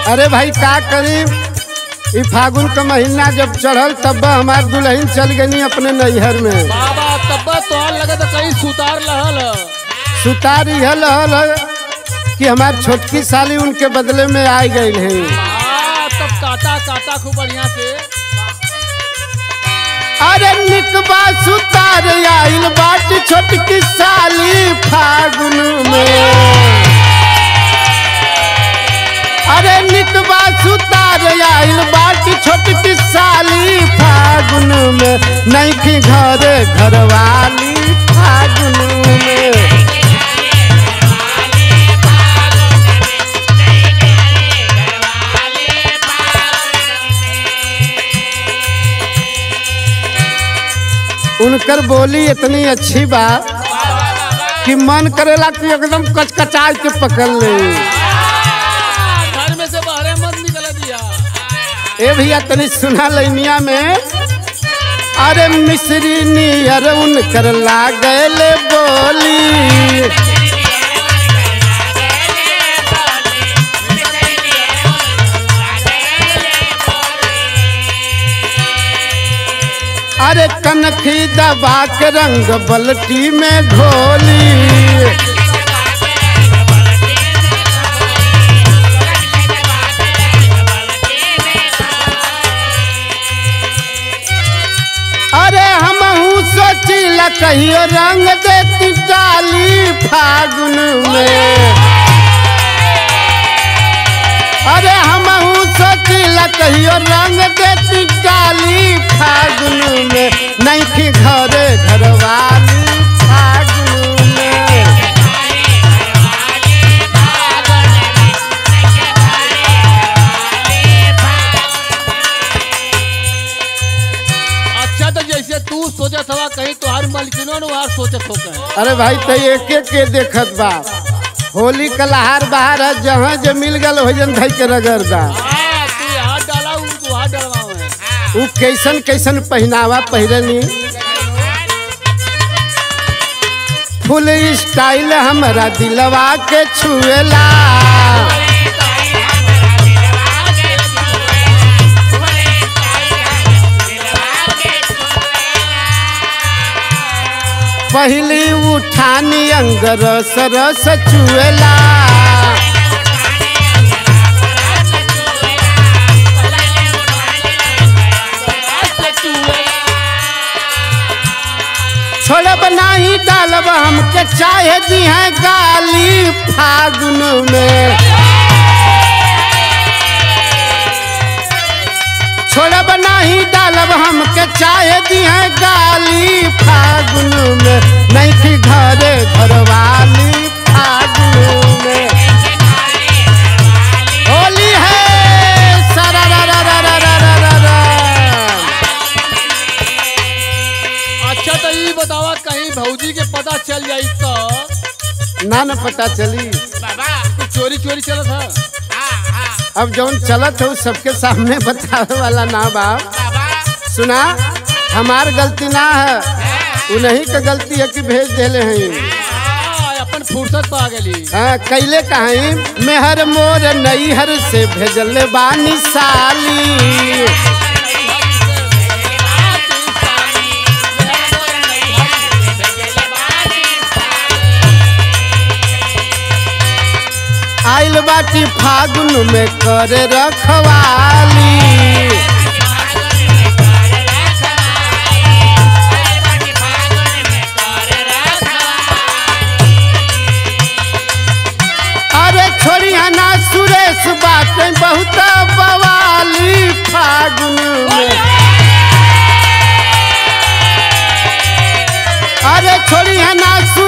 अरे भाई का करी ई फागुन का महीना जब चढ़ल तब हमार दुल्हन चल गई अपने नैहर में बाबा तब तोहर लगे तो कहीं सुतार लहल सुतार यह लहल है कि हमार छोटकी साली उनके बदले में आ गई है आ, तब काटा काटा खूब बढ़िया से अरे निकबा सुतार आइल बाट छोटकी साली फागुन में अरे निकबा सुतार आइल बाट छोटकी साली फागुन में नहीं की घरे घरवाली फागुन में उनकर बोली इतनी अच्छी बा कि मन करेला कि एकदम कचकचाई के पकड़ ले आ, घर में से बाहर मत निकल दिया ए भैया तनी सुना लैनिया में अरे मिश्री नियर उनकर लागल बोली अरे कनखी दबा के रंग बल्टी में घोली अरे हमहू सोचिला कहियो रंग देती डाली फागुन में अरे हमहू सोचिला कहियो रंग देती डाली फागुन में नहीं थी घरे घरवाली फागुन में अच्छा तो जैसे तू सोचत हवा कहीं तोहार मलकिनो ने वहां सोचत हो कहीं अरे भाई तो एक एक के देखत बा होली का लहार बहार है जहाँ जे मिल गल हो जन धई के रगड़ दा हाँ, तू यहाँ डाला उ तू वहाँ डलवाओ है उ कैसन कैसन पहनावा पहिरनी फुल स्टाइल हमरा दिलवा के छुएला पहली उठानी अंग रस रस चुएला छोड़ब नाही डालब हमके चाहे दी है गाली फागुन में छोड़ब नाही डालब हमके चाहे दी है गाली फागुन में नहीं थी घरे घरवाली फागुन में होली है सारा रा रा रा रा रा रा रा रा। अच्छा तो ये बतावा कहीं भौजी के पता चल जाई तो ना न पता चली तू चोरी चोरी चलत है अब जौन चलत हो सबके सामने बतावे वाला ना बा सुना हमार गलती ना है उन्हीं का गलती है कि भेज देले हैं हाँ, अपन फुर्सत पा गली हाँ कैले कहीं मेहर मोर नैहर से भेजल बानी साली आइल बाटी फागुन में कर रखवाली अरे छोड़िया ना सुरेश बात बहुत बवाली फागुन में अरे छोड़िया ना